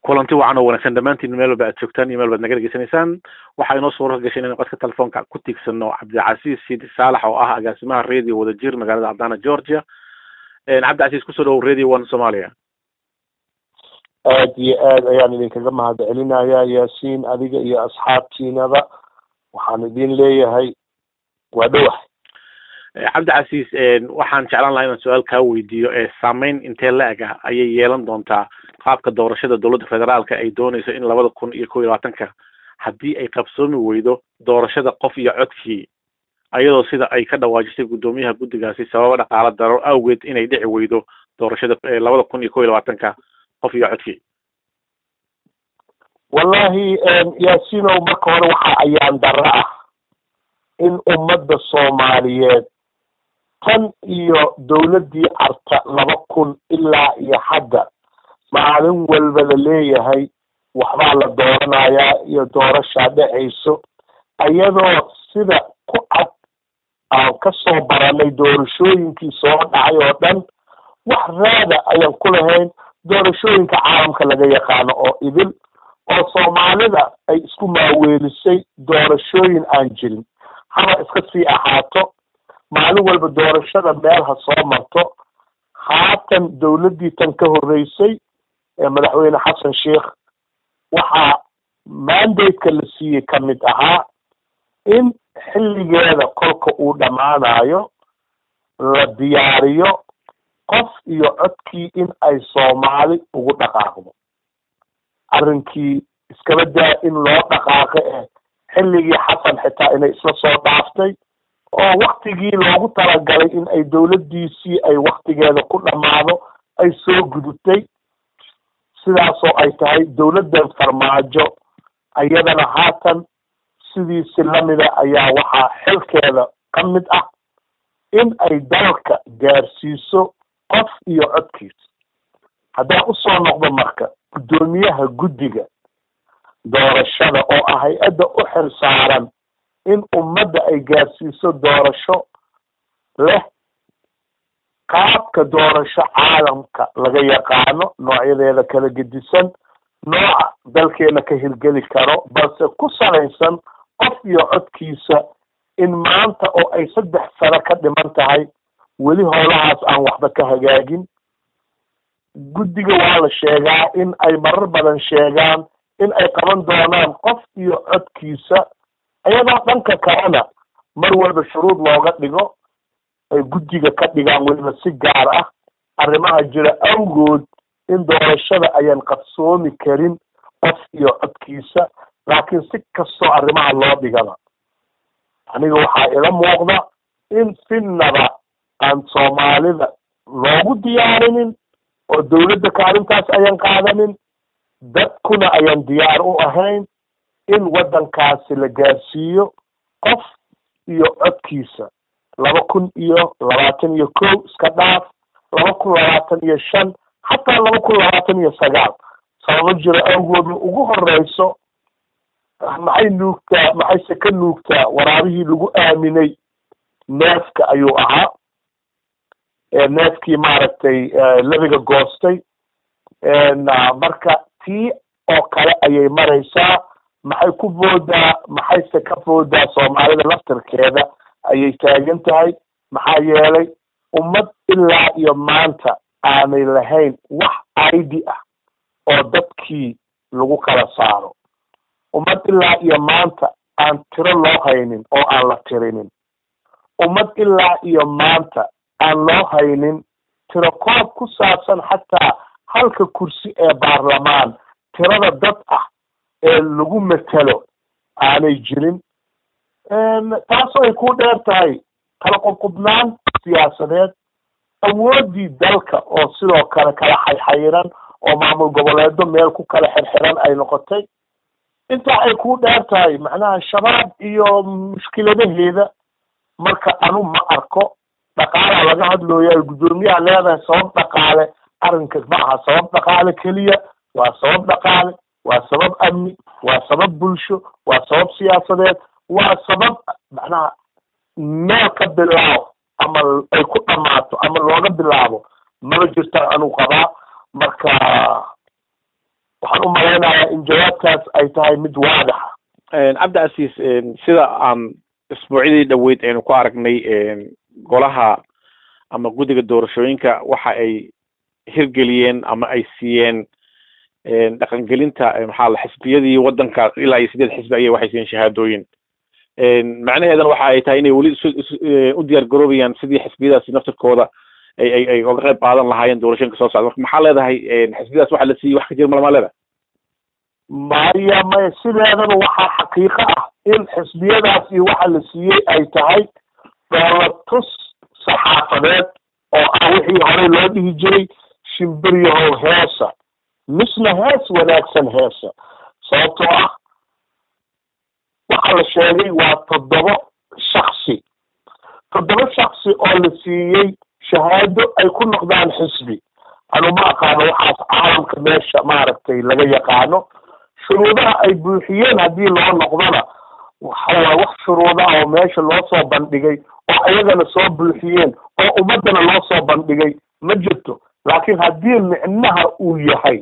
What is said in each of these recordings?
kulanti wacan oo wanaagsan dhammaantiin meel walba aad joogtaan iyo meel baad naga dhegeysanaysaan waxaa inoo suura gashay inaynu codka telefoonka ku tiigsano cabdicasiis sidi saalax oo ah agaasimaha radio wadajir magaalada cadana georgia cabdicasiis kusoo dhowow radio one somalia aad iyo aad ayaan idinkaga mahad celinayaa yaasiin adiga iyo asxaabtiinaba waxaan idin leeyahay waa dhowahay cabdicasiis waxaan jeclaan lahaa inaan su-aal kaa weydiiyo ee saameyn intee la-eg ah ayay yeelan doontaa qaabka doorashada dowladda federaalka ay dooneyso in labada kun iyo kow iyo labaatanka haddii ay qabsoomi weydo doorashada qof iyo codkii ayadoo sida ay ka dhawaajisay guddoomiyaha guddigaasi sababa dhaqaala daro awgeed inay dhici weydo doorashada labada kun iyo kow iyo labaatanka qof iyo codkii wallahi yaasiinow marka hore waxaa ayaan darro ah in ummadda soomaaliyeed tan iyo dowladdii carta laba kun ilaa iyo hadda maalin walba la leeyahay waxbaa la dooranayaa iyo doorashaa dhacayso iyadoo sida ku cad aan ka soo baranay doorashooyinkii soo dhacay oo dhan wax raada ayaan ku lahayn doorashooyinka caalamka laga yaqaano oo idil oo soomaalida ay isku maaweelisay doorashooyin aan jirin haba iska sii ahaato maalin walba doorashada meel ha soo marto haatan dowladdii tan ka horreysay ee madaxweyne xasan sheikh waxaa mandate-ka la siiyey ka mid ahaa in xilligeeda kolka uu dhammaanayo la diyaariyo qof iyo codkii in ay soomaali ugu dhaqaaqdo arrinkii iskaba daa in loo dhaqaaqo eh xilligii xasan xitaa inay isla soo dhaaftay oo waktigii loogu talagalay in ay dowladdiisii ay waktigeeda ku dhammaado ay soo gudubtay sidaasoo ay tahay dowladdan farmaajo iyadana haatan sidiisi lamida ayaa waxaa xilkeeda ka mid ah in ay dalka gaarsiiso qof iyo codkiisa haddaan usoo noqdo marka guddoomiyaha guddiga doorashada oo ah hay-adda u xil saaran in ummadda ay gaarsiiso doorasho leh qaabka doorasho caalamka laga yaqaano noocyadeeda kala gedisan nooca dalkeena ka hirgeli karo balse ku salaysan qof iyo codkiisa in maanta oo ay saddex sano ka dhiman tahay weli howlahaas aan waxba ka hagaagin guddiga waa la sheegaa in ay marar badan sheegaan in ay qaban doonaan qof iyo codkiisa iyadoo dhanka kalena mar walba shuruud looga dhigo ay guddiga ka dhigaan weliba si gaar ah arrimaha jira awgood in doorashada ayaan qabsoomi karin qof iyo codkiisa laakiin si kastoo arrimaha loo dhigaba aniga waxaa ila muuqda in sinaba aan soomaalida loogu diyaarinin oo dowladda kaalintaas ayaan qaadanin dadkuna ayaan diyaar u ahayn in waddankaasi la gaarsiiyo qof iyo codkiisa laba kun iyo labaatan iyo kow iska dhaaf laba kun labaatan iyo shan xataa laba kun labaatan iyo sagaal sababo jiro awgooda ugu horeyso maxay nuugtaa maxayse ka nuugtaa waraabihii lagu aaminay neefka ayuu ahaa neefkii maaragtay lebiga goostay marka tii oo kale ayay maraysaa maxay ku boodaa maxayse ka boodaa soomaalida laftirkeeda ayay taagan tahay maxaa yeelay ummad ilaa iyo maanta aanay lahayn wax aidi ah oo dadkii lagu kala saaro ummad ilaa iyo maanta aan tiro loo haynin oo aan la tirinin ummad ilaa iyo maanta aan loo haynin tiro koob ku saabsan xataa halka kursi ee baarlamaan tirada dad ah ee lagu matelo aanay jirin taasoo ay ku dheer tahay kala qubqubnaan siyaasadeed awooddii dalka oo sidoo kale kala xayxayiran oo maamul goboleedo meel ku kala xirxiran ay noqotay intaa ay ku dheer tahay macnaha shabaab iyo mushkiladaheeda marka anu ma arko dhaqaalaa laga hadlooya guddoomiyaha leedahay sabab dhaqaale arrinkas ma aha sabab dhaqaale keliya waa sabab dhaqaale waa sabab amni waa sabab bulsho waa sabab siyaasadeed waa sabab macnaha meel ka bilaabo ama ay ku dhamaato ama looga bilaabo maba jirtaan anuu qabaa marka waxaan u malaynayaa in jawaabtaas ay tahay mid waadixa cabdi casiis sida aan isbuucyadii dhaweyd aynu ku aragnay golaha ama guddiga doorashooyinka waxa ay hirgeliyeen ama ay siiyeen dhaqangelinta maxaa la xisbiyadii waddanka ilaa iyo sideed xisbi ayay waxay siiyeen shahaadooyin macnaheedana waxa ay tahay inay weli u diyaar garoobayaan sidii xisbiyadaasi naftirkooda ay ay ay oga qayb qaadan lahaayeen doorashooyinka soo socda marka maxaa leedahay xisbiyadaas waxa la siiyey wax ka jir malama leedahay maya maya sideedaba waxaa xaqiiqo ah in xisbiyadaas iyo waxa la siiyey ay tahay dhoolatus saxaafadeed oo ah wixii horey loo dhihi jiray shimbiryahow heesa misna hees wanaagsan heesa sababtoo ah waxa la sheegay waa toddoba shaksi toddoba shaksi oo la siiyey shahaado ay ku noqdaan xisbi anu ma aqaano waxaas caalamka meesha maaragtay laga yaqaano shuruudaha ay buuxiyeen haddii loo noqdona waxawaa wax shuruudaha oo meesha loo soo bandhigay oo ayagana soo buuxiyeen oo ummaddana loo soo bandhigay ma jirto laakiin haddii micnaha uu yahay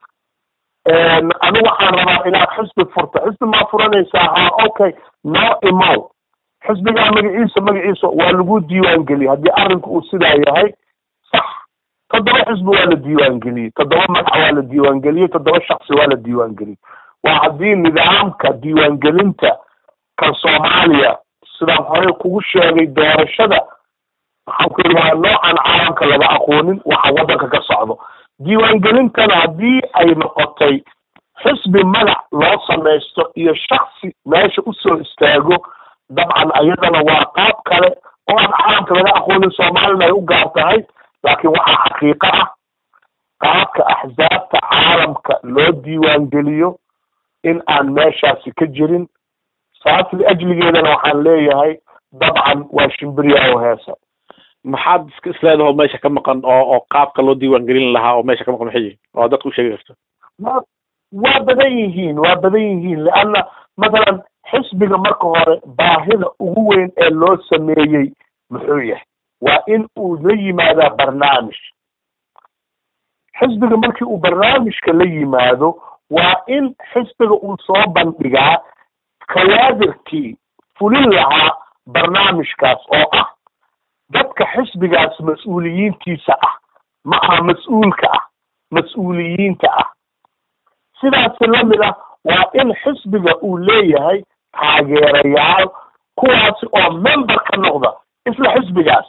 anigu waxaan rabaa inaad xisbi furto xisbi maa furanaysaa ha okay noo imow xisbigaa magaciisa magaciisa waa lagu diiwaan geliyey haddii arrinku uu sidaa yahay sax toddoba xisbi waa la diiwaan geliyey toddoba magac waa la diiwaan geliyey toddoba shaksi waa la diiwaan geliyey waa haddii nidaamka diiwaangelinta kan soomaaliya sidaan horey kugu sheegay doorashada waxaan ku yidhi waa noocan caalamka laga aqoonin waxa waddanka ka socdo diiwaangelintana haddii ay noqotay xisbi magac loo samaysto iyo shaksi meesha usoo istaago dabcan ayadana waa qaab kale oo aan caalamka laga aqoonin soomaalina ay u gaar tahay laakiin waxaa xaqiiqo ah qaabka axsaabta caalamka loo diiwaangeliyo in aan meeshaasi ka jirin saas liajligeedana waxaan leeyahay dabcan waa shimbirya oo heesa maxaad isleedaho meesha ka maqan oo oo qaabka loo diiwaan gelin lahaa oo meesha ka maqan maxay yihin oo dadka u sheegi karto wa waa badan yihiin waa badan yihiin leanna mathalan xisbiga marka hore baahida ugu weyn ee loo sameeyey muxuu yahay waa in uu la yimaadaa barnaamij xisbiga markii uu barnaamijka la yimaado waa in xisbiga uu soo bandhigaa kawaadirkii fulin lahaa barnaamijkaas oo ah dadka xisbigaas mas-uuliyiintiisa ah ma aha mas-uulka ah mas-uuliyiinta ah sidaasi lamid ah waa in xisbiga uu leeyahay taageerayaal kuwaasi oo member ka noqda isla xisbigaas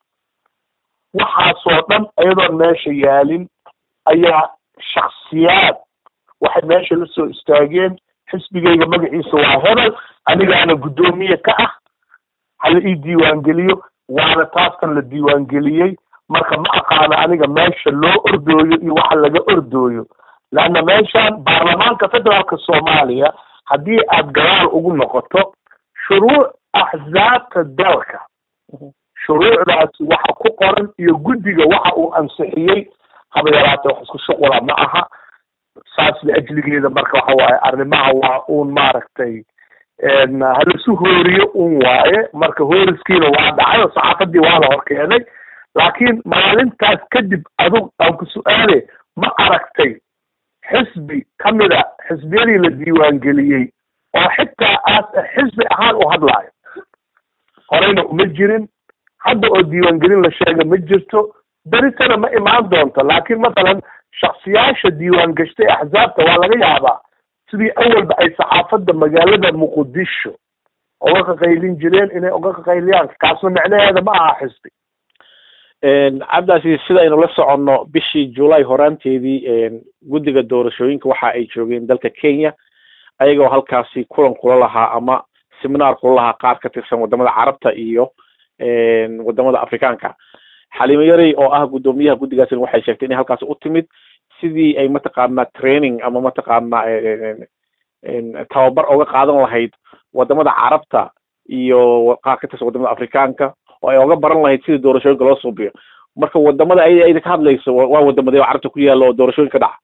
waxaasoo dhan iyadoon meesha yaalin ayaa shaksiyaad waxay meesha la soo istaageen xisbigayga magaciisa waa hebel anigaana guddoomiye ka ah hala ii diiwaangeliyo waana taaskan la diiwaangeliyey marka ma aqaano aniga meesha loo ordooyo iyo waxa laga ordooyo leanna meeshan baarlamaanka federaalka soomaaliya haddii aad gadaal ugu noqoto shuruuc axsaabta dalka shuruucdaasi waxa ku qoran iyo guddiga waxa uu ansixiyey haba yaraatee wax isku shuqula ma aha saas liajligeeda marka waxa waaye arrimaha waa uun maaragtay halasu hooriyo un waaye marka hooriskiina waa dhacay oo saxaafadii waa la hor keenay laakiin maalintaas kadib adug aan ku su-aale ma aragtay xisbi kamid a xisbiyadii la diiwaangeliyey oo xitaa aas xisbi ahaan u hadlaayo horeyna uma jirin hadda oo diiwaangelin la sheega ma jirto beritana ma imaan doonto laakiin mathalan shaksiyaasha diiwaan gashtay axsaabta waa laga yaabaa sidii awalba ay saxaafadda magaalada muqdisho uga qaqaylin jireen inay uga qaqayliyaan kaasna micnaheeda ma aha xisbi cabdicaziz sidaynu la soconno bishii julay horaanteedii guddiga doorashooyinka waxa ay joogeen dalka kenya ayagoo halkaasi kulan kula lahaa ama seminaar kula lahaa qaar ka tirsan wadamada carabta iyo wadamada afrikaanka xalimo yarey oo ah guddoomiyaha guddigaasina waxay sheegtay inay halkaasi u timid sidii ay mataqaana training ama mataqaana tababar oga qaadan lahayd wadamada carabta iyo qaar ka tirsan wadamada afrikaanka oo ay oga baran lahayd sidii doorashooyinka loo suubiyo marka wadamada ay ayda ka hadlayso waa wadamadee oo carabta ku yaalla oo doorashooyinka dhaca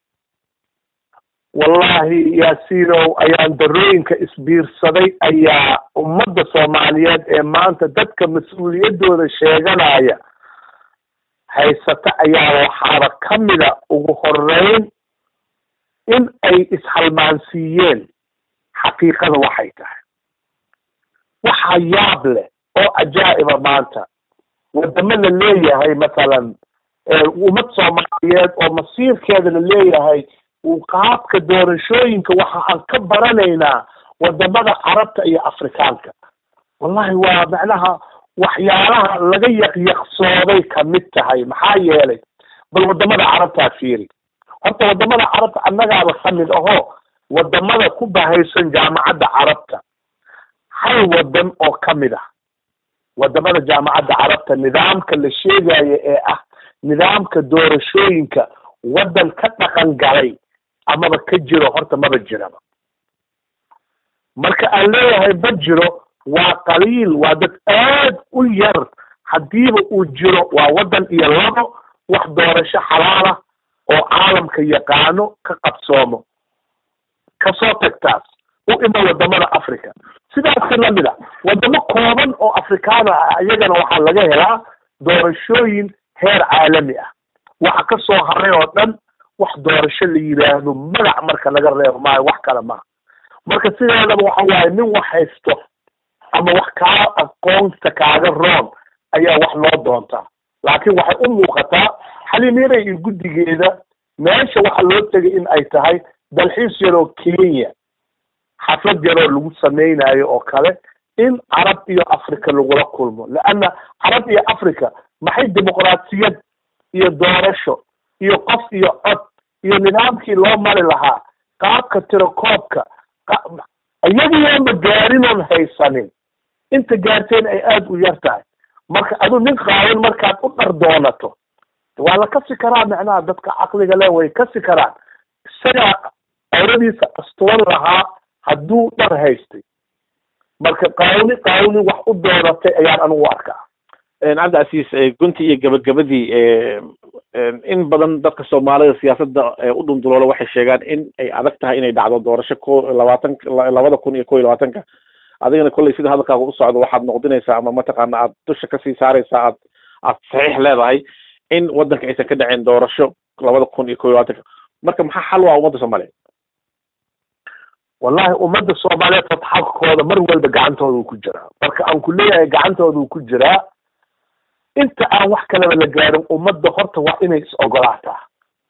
wallahi yaasiinow ayaan darooyinka isbiirsaday ayaa ummadda soomaaliyeed ee maanta dadka mas-uuliyaddooda sheeganaya haysata ayaa waxaaba kamida ugu horeyn in ay ishalmaansiiyeen xaqiiqada waxay tahay waxa yaab leh oo ajaa'iba maanta wadamo la leeyahay masalan ummad soomaaliyeed oo masiirkeeda la leeyahay qaabka doorashooyinka waxa aan ka baranaynaa wadamada carabta iyo afrikaanka wallahi waa macnaha waxyaalaha laga yaqyaqsooday kamid tahay maxaa yeelay bal wadamada carabtaa fiiri horta wadamada carabta annagaaba kamid aho wadamada ku bahaysan jaamacadda carabta hal wadan oo kamid ah wadamada jaamacadda carabta nidaamka la sheegayo ee ah nidaamka doorashooyinka waddan ka dhaqan galay amaba ka jiro horta maba jiraba marka aan leeyahay ma jiro waa qaliil waa dad aad u yar haddiiba uu jiro waa waddan iyo labo wax doorasho xalaalah oo caalamka yaqaano ka qabsoomo kasoo tagtaas u ima wadamada africa sidaasi lamid a wadamo kooban oo afrikaana ah iyagana waxaa laga helaa doorashooyin heer caalami ah waxa ka soo haray oo dhan wax doorasho la yidhaahdo magac marka laga reebo maayo wax kale maha marka sideedaba waxa waaye nin wax haysto ama wax kaa aqoonta kaaga roon ayaa wax loo doontaa laakiin waxay u muuqataa xaliimiinay iyo guddigeeda meesha waxa loo tegay in ay tahay dalxiis yaroo kenya xaflad yaroo lagu samaynayo oo kale in carab iyo africa lagula kulmo leanna carab iyo africa maxay dimuqraasiyad iyo doorasho iyo qof iyo cod iyo nidaamkii loo mari lahaa qaabka tirakoobka iyagiyooma gaarinoon haysanin inta gaarteen ay aada u yar tahay marka adu nin qaawan markaad u dhar doonato waa la kasi karaa macnaha dadka caqliga le way kasi karaan isagaa awradiisa astuwan lahaa hadduu dhar haystay marka qaawni qaawni wax u doonatay ayaan anigu arkaa cabdicasiis gunti iyo gabagabadii in badan dadka soomaalida siyaasadda u dhunduloola waxay sheegaan in ay adag tahay inay dhacdo doorasho ko labaatan labada kun iyo ko iyo labaatanka adigana kolley sida hadalkaaga u socdo waxaad noqdinaysaa ama mataqaana aad dusha kasii saaraysaa aad aad saxiix leedahay in waddanka aysan ka dhaceen doorasho labada kun iyo ko iyo labaatanka marka maxaa xal waa ummadda soomaaliyeed wallahi ummadda soomaaliyeed fatxalkooda mar walba gacantooda uu ku jiraa marka aan ku leeyahay gacantooda uu ku jiraa inta aan wax kaleba la gaarin ummadda horta waa inay is ogolaataa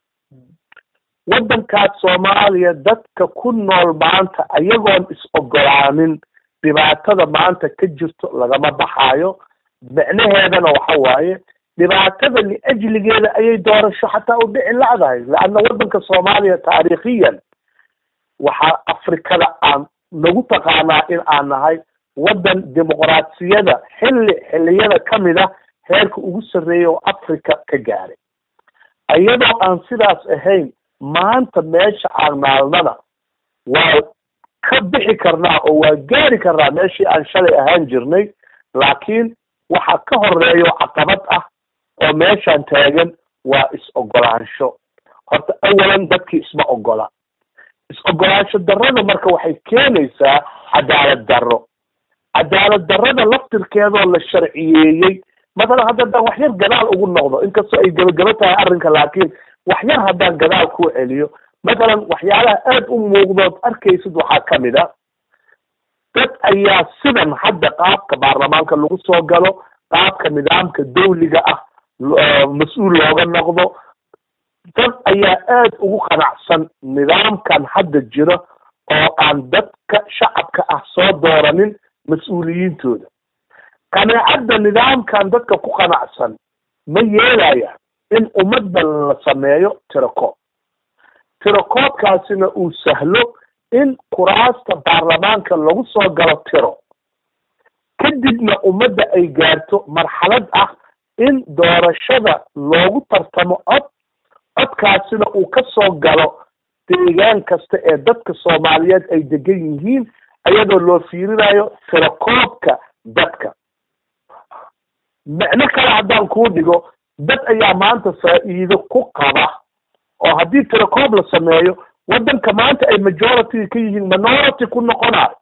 waddankaas soomaaliya dadka ku nool maanta ayagoon is ogolaanin dhibaatada maanta ka jirto lagama baxaayo micnaheedana waxa waaye dhibaatada liajligeeda ayay doorasho xataa u dhici lacdahay leanna waddanka soomaaliya taariikhiyan waxaa afrikada aan nagu taqaanaa in aan nahay waddan dimuqraasiyada xilli xilliyada kamid ah heerka ugu sarreeya oo africa ka gaaray iyadoo aan sidaas ahayn maanta meesha aan naalnana waa ka bixi karnaa oo waa gaari karnaa meeshii aan shalay ahaan jirnay laakiin waxaa ka horeeyo caqabad ah oo meeshaan taagan waa is-ogolaansho horta awalan dadkii isma ogola is-ogolaansho darrada marka waxay keenaysaa cadaalad darro cadaalad darrada laftirkeedoo la sharciyeeyey masalan hadda haddaan wax yar gadaal ugu noqdo inkastoo ay gebagabo tahay arrinka laakiin wax yar haddaan gadaal ku celiyo masalan waxyaalaha aada u muuqdood arkaysid waxaa kamid a dad ayaa sidan hadda qaabka baarlamaanka lagu soo galo qaabka nidaamka dawliga ah mas-uul looga noqdo dad ayaa aada ugu qanacsan nidaamkan hadda jiro oo aan dadka shacabka ah soo dooranin mas-uuliyiintooda qanaacadda nidaamkan dadka ku qanacsan ma yeelaya in ummadda la sameeyo tirakoob tirakoobkaasina uu sahlo in kuraasta baarlamaanka lagu soo galo tiro kadibna ummadda ay gaarto marxalad ah in doorashada loogu tartamo cod codkaasina uu ka soo galo deegaan kasta ee dadka soomaaliyeed ay degan yihiin iyadoo loo fiirinayo tirakoobka dadka micno kale haddaan kuu dhigo dad ayaa maanta faa'iido ku qaba oo haddii tirakoob la sameeyo waddanka maanta ay majority ka yihiin minority ku noqonayo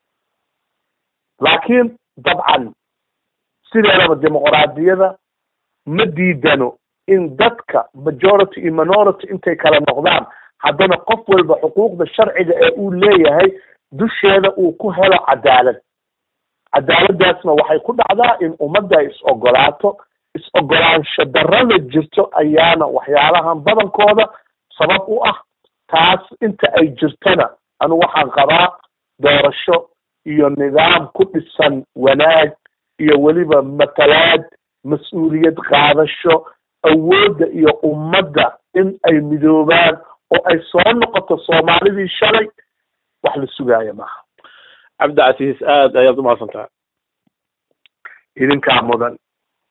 laakiin dabcan sideedaba dimuqraadiyada ma diidano in dadka majority iyo minority intay kala noqdaan haddana qof walba xuquuqda sharciga ee uu leeyahay dusheeda uu ku helo cadaalad cadaaladdaasna waxay ku dhacdaa in ummadda ay is-ogolaato is-ogolaansho darrada jirto ayaana waxyaalahan badankooda sabab u ah taas inta ay jirtana anu waxaan qabaa doorasho iyo nidaam ku dhisan wanaag iyo weliba matalaad mas-uuliyad qaadasho awoodda iyo ummadda in ay midoobaan oo ay soo noqoto soomaalidii shalay wax la sugaaya maaha cabdicasiis aad ayaad umahadsantaha idinkaa mudan